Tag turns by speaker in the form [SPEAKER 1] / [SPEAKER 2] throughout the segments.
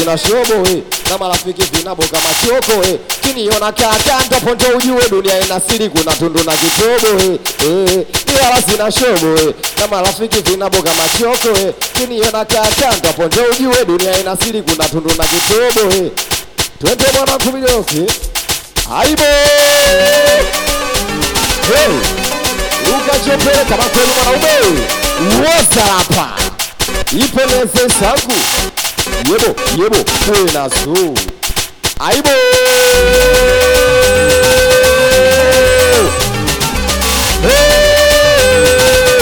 [SPEAKER 1] sina shobo eh, na marafiki vinaboka machoko eh, kiniona kaka ntaponjo ujue dunia ina siri, kuna tundu na kitobo eh, eh, ni wala sina shobo eh, na marafiki vinaboka machoko eh, kiniona kaka ntaponjo ujue dunia ina siri, kuna tundu na kitobo eh, twende bwana kumidoki aibo hey. Luka Chopele kama kweli mwanaume woza hapa ipeleze sangu yebo yebo kuwe na su aibo Hey!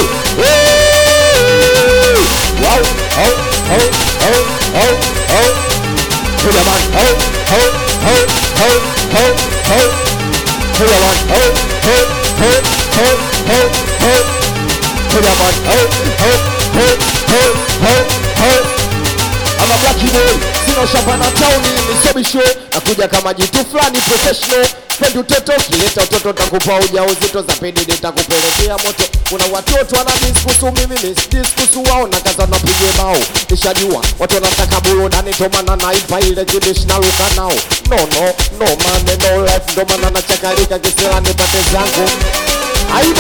[SPEAKER 1] Hey! Wow! Ho! Ho! Ho! Ho! Ho! Ho jaman! Ho! Ho! Ho! Ho! Ho! Ho! Ho jaman! Ho! Ho! Ho! Ho! Ho! Ho! Ho jaman! Ho! Ho! Ho! Ho! Ho! Ho! ama black boy sina shamba na tauni nisobisho nakuja kama jitu fulani professional pendi utoto kileta utoto takupa uja uzito za pedi nitakupelekea moto kuna watoto wana diskusu mimi misdiskusu wao na kaza napige bao nishajua watu wanataka burudani tomana naipa ile kibish na luka nao no no no mane no life ndo maana nachakalika kisela nipate zangu aibo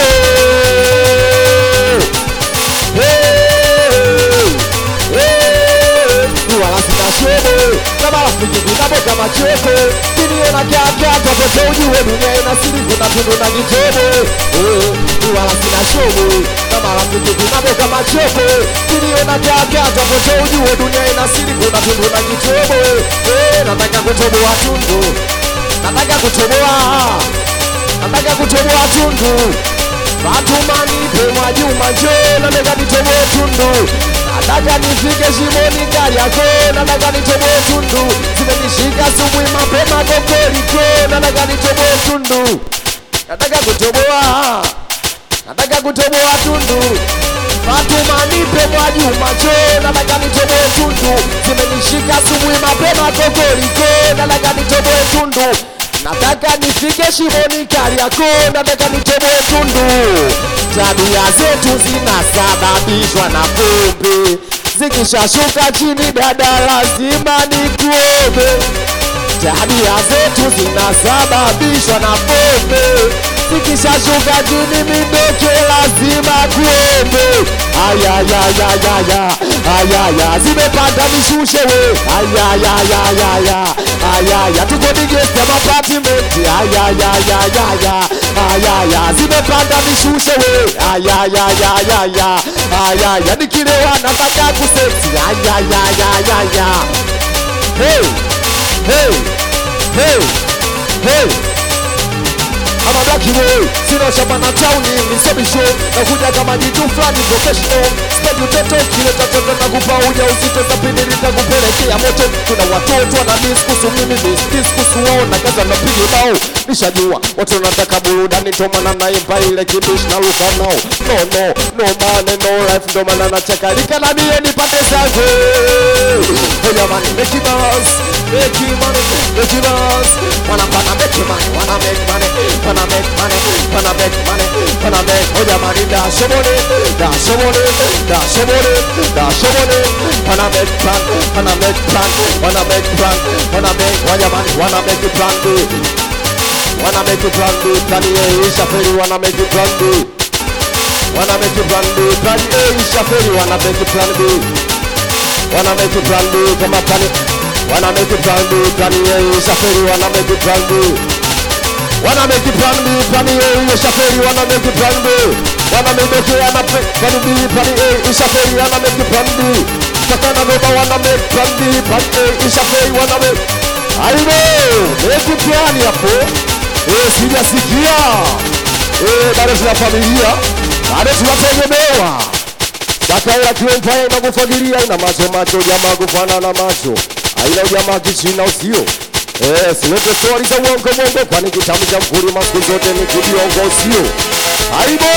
[SPEAKER 1] hey, hey wala sina shobo na marafiki vinaboka machoko kiniona kaka twapote ujue dunia ina siri kuna tundu na kitobo Eh, wala sina shobo na marafiki vinaboka machoko kiniona kaka twapote ujue dunia ina siri kuna tundu na kitobo Eh, nataka kutoboa tundu nataka kutoboa nataka kutoboa tundu Fatuma nipe Mwajuma njoo, nataka nitoboe tundu, nataka nifike shimoni Kariakoo, nataka nitoboe tundu, zimenishika asubuhi mapema kokoriko, nataka nitoboe tundu, nataka kutoboa, nataka kutoboa tundu. Fatuma nipe Mwajuma njoo, nataka nitoboe tundu, zimenishika asubuhi mapema kokoriko, nataka nitoboe tundu nataka nifike shimoni Kariakoo, nataka nitoboe tundu. Tabia zetu zinasababishwa na pombe, zikishashuka chini dada, lazima nikuombe. Tabia zetu zinasababishwa na pombe, zikishashuka chini midoke, lazima kuombe. Ayayayayaya, ayaya, zimepanda nishushe we, ayayayayaya, ayaya, tuko digesti ya mapatimenti, ayayayayaya, ayaya, zimepanda nishushe we, ayayayayaya, ayaya, nikilewa nataka kuseksi, ayayayayaya, hey, hey, hey, hey ama black boy sina shamba na tauni nisobisho nakuja kama jitu fulani professional spendi utoto kileta toto na kupa uja uzito za pindi nitakupelekea moto kuna watoto wana diskusu mimi diskusu wao na kaza napiga bao nishajua watu wanataka burudani tomana naimba ile kibish na luka nao no no no mane no life ndo maana nachakalika na mie nipate zangu hey jamani make it bounce make it money make it bounce wanna wanna make it money wanna make money wanna make money wanna make money wanna make oh jamani dash money dash money dash money dash money wanna make plan wanna make plan wanna make plan wanna make oh jamani wanna make it plan B wanna make it plan B plan A ishaferi wanna make it plan B wanna make it plan B plan A ishaferi wanna make it plan B wanna make it plan B kama plan wanna make it plan B plan A ishaferi wanna make it plan B wanna make it plan B, plan A, ishaferi, wanna make it plan B, wanna make it wanna make plan B, plan A, ishaferi, wanna make it plan B, Takana beba wanna make plan B, plan A, ishaferi, wanna make Aibo, make it plan hapo. Eh, sijasikia. Eh, bado tuna familia, bado tunategemewa. Dakaila kiwempae na kufagilia ina macho macho jamaa kufanana macho. Aina ujamaa kichina usio. Eh, silete stori za uongo mwongo, kwani kitabu cha mkulima siku zote ni kibiongo, sio aibu.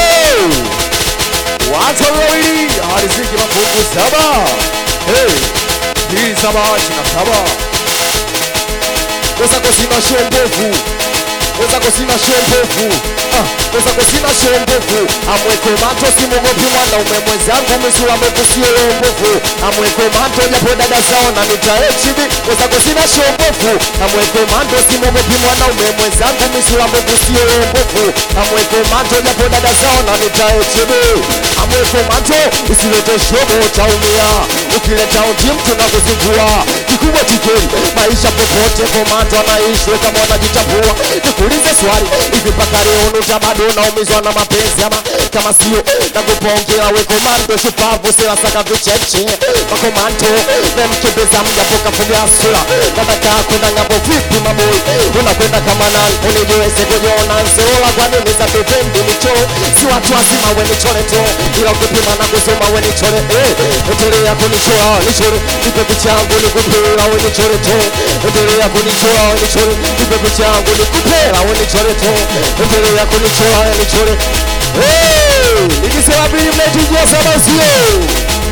[SPEAKER 1] Watu wawili aliziki mafungu saba, hey, hii saba ishirini na saba kosa kosina shendevu wenzako sina shombovu ah, wenzako sina shombovu amweko mato simugopi mwanaume mwenzangu misula mbovu sio mbovu amweko mato japo dada zao na nita HD wenzako sina shombovu amweko mato simugopi mwanaume mwenzangu misula mbovu sio mbovu amweko mato japo dada zao na nita HD amweko mato usilete shobo utaumia ukileta utim tunakuzingua kikubwa tikeli maisha popote komato anaishi kama wanajitambua nikuulize swali hivi mpaka leo nuta bado unaumizwa na mapenzi ama kama sio nakupongea we komando shupavu silasaka vicheche makomando memkembeza mjapo kafuga sura nataka kwenda ngambo vipi maboi unakwenda kama nani unijiweze kujiona nzorola kwa nini za pependi michoro si watu wazima we nichore tu ila ukipima na kusoma we nichore eh endelea kunichora nichore nipe picha yangu nikupela we nichore tu endelea kunichora we nichore nipe picha yangu nikupela we nichore tu endelea kunichora we nichore Eh, nikisema mbili mnaitujia saba sio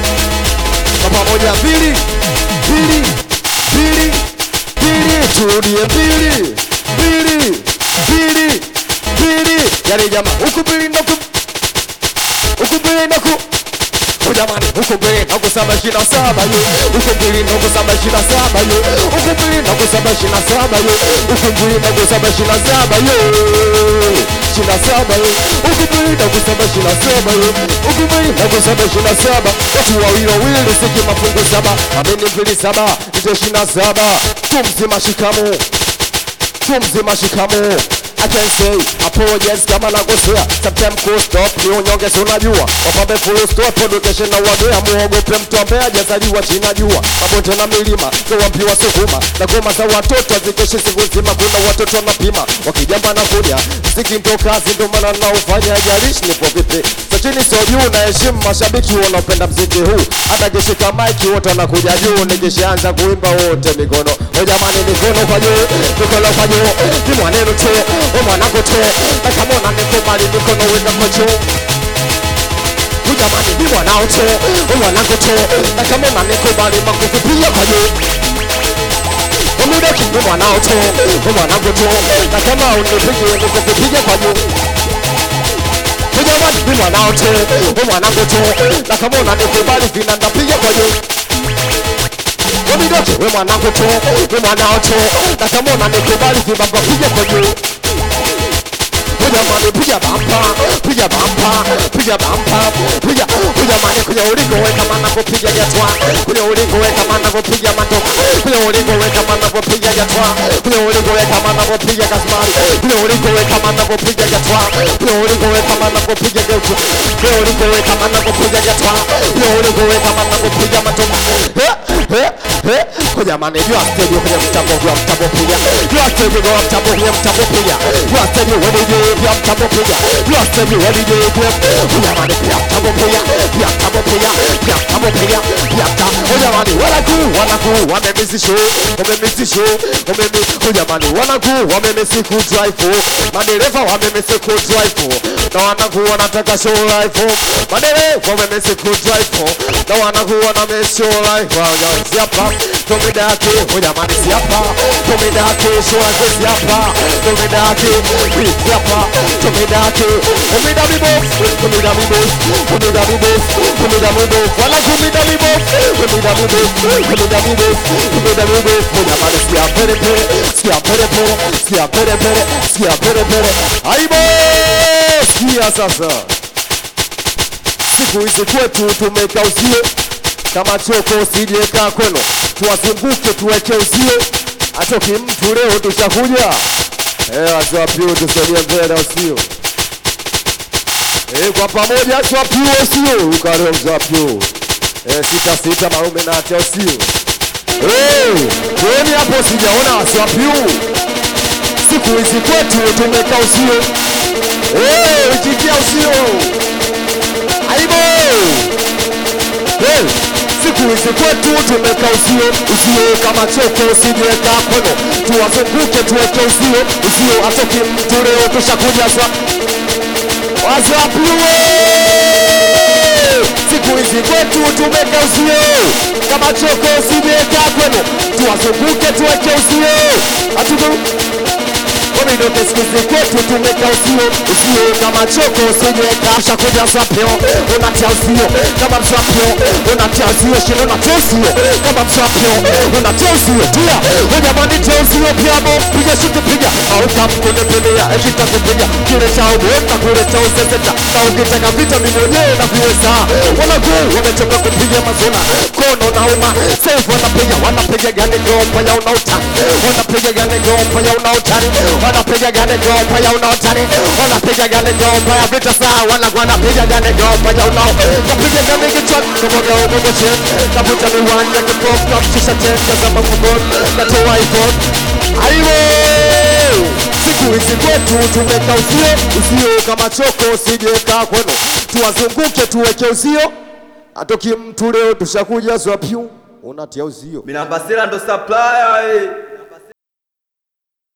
[SPEAKER 1] kwa pamoja mbili mbili mbili mbili turudie mbili mbili mbili mbili yani jamaa huku mbili naku huku mbili naku Oh, jamani huku mbili naku saba ishirini na saba yo huku mbili naku saba ishirini na saba yo huku mbili naku saba ishirini na saba yo huku mbili naku saba ishirini na saba yo ishirini na saba yo huku mbili naku saba ishirini na saba yo huku mbili naku saba ishirini na saba watu wawili wawili siki mafungu saba amini mbili saba ndio ishirini na saba tu mzima shikamoo tu mzima shikamo I can say apologize kama nakosea sometimes cool stop ni unyonge si unajua wapambe full stop education na wagea muogope mtu ambaye hajazaliwa chini ya jua mabonde na milima zawambiwa sukuma na goma za watoto hazikeshi siku nzima kuna watoto wanapima wakijamba na kuja mziki ndo kazi ndo maana naufanya jalishi nipo vipi sa chini sio juu na heshimu mashabiki wanaopenda mziki huu hata kishika maiki wote wanakuja juu nikishaanza kuimba wote mikono o jamani mikono kwa juu mikono kwa juu ni mwanenu tu o mwanangu tu na kama unanikubali mikono weka kwa juu o jamani ni mwanao tu o mwanangu tu na kama unanikubali makofi pia kwa juu Umudaki ni mwanao tu o mwanangu tu na kama unipigie makofi pia kwa juu Jamani ni mwanao tu o mwanangu tu na kama unanikubali vinanda pia kwa juu Wamidoke we mwanangu tu, we mwanao tu, na kama unanikubali vibamba piga kwa juu. We jamani piga bampa, piga bampa, piga bampa, piga we jamani kwenye ulingo we kama navyopiga jatwa, kwenye ulingo we kama navyopiga matoka, kwenye ulingo we kama navyopiga jatwa, kwenye ulingo we kama navyopiga kasmari, kwenye ulingo we kama navyopiga jatwa, kwenye ulingo we kama navyopiga geutu, kwenye ulingo we kama navyopiga jatwa, kwenye ulingo we kama navyopiga matoka. Eh, eh, eh, kwa jamani jua stage kwenye mtambo kwa mtambo piga, jua stage kwa mtambo kwenye mtambo piga, jua stage wa DJ kwa mtambo piga, jua stage wa DJ kwa kwa jamani pia mtambo piga, pia mtambo piga, pia mtambo piga, pia mtambo. Kwa jamani wanaku wanaku wamemisi show, wamemisi show, wamemi kwa jamani wanaku wamemisi ku drive, madereva wamemisi ku drive, na wanaku wanataka show life, madereva wamemisi ku drive, na wanaku wanamisi show life, wao siapa tomida yake hujamani siapa tomida yake shoaze siapa tomida yake siapa tomida yake tomida mibos tomida mibos tomida mibos tomida mibos wala kumida mibos tomida mibos tomida mibos tomida mibos hujamani sia pere pere sia pere pere sia pere pere sia pere pere aibo sia sasa siku hizi kwetu tumeka uzio kama choko usijeka kwenu, tuwazunguke tuweke uzio, atoki mtu leo tushakuja. Eh, wazee wa piu tusogee mbele usio. Eh, kwa pamoja wazee wa piu usio, ukareo mzee wa piu. Eh, sita sita marume na atia usio. Eh, kwani hapo sijaona wazee wa piu. Siku hizi kwetu tumeka uzio. Eh, ikikia usio. Aibo! Hey, siku hizi kwetu tumeka uzio, uzio kama choko usijiweka kono, tuwazunguke tuweke uzio, uzio atoki mtu leo tushakuja swa wazapiwe. Siku hizi kwetu tumeka uzio, kama choko usijiweka kono, tuwazunguke tuweke uzio, atudu midoke skuzi kwetu tumeka usio usio kama choko usijeka shakuja sapio unatia usio kama msapio unatia usio shindo unatia usio kama msapio unatia usio tia ujamani tia usio piamo piga shuti piga au kamkune pinia ekita kupiga kile cha ubweka kule cha useseta na ukitaka vita mimi mwenyewe naviweza wanagu wamechoka kupiga mazona kono na uma safe wanapiga wanapiga gani gomba ya unautani wanapiga gani gomba ya unautani wanapiga gani gomba ya unautani wanapiga gani gomba ya vita saa wana wanapiga gani gomba ya unao napiga gani kichwa kama gao mungu chen navuta miwani ya kipofu na mshisha chen tazama mfukoni natoa iPhone aiwo siku hizi kwetu tumeka uzio uzio kama choko usijeka kwenu tuwazunguke tuweke uzio atoki mtu leo tushakuja zwapyu unatia uzio
[SPEAKER 2] Minambasela ndo supplier eh.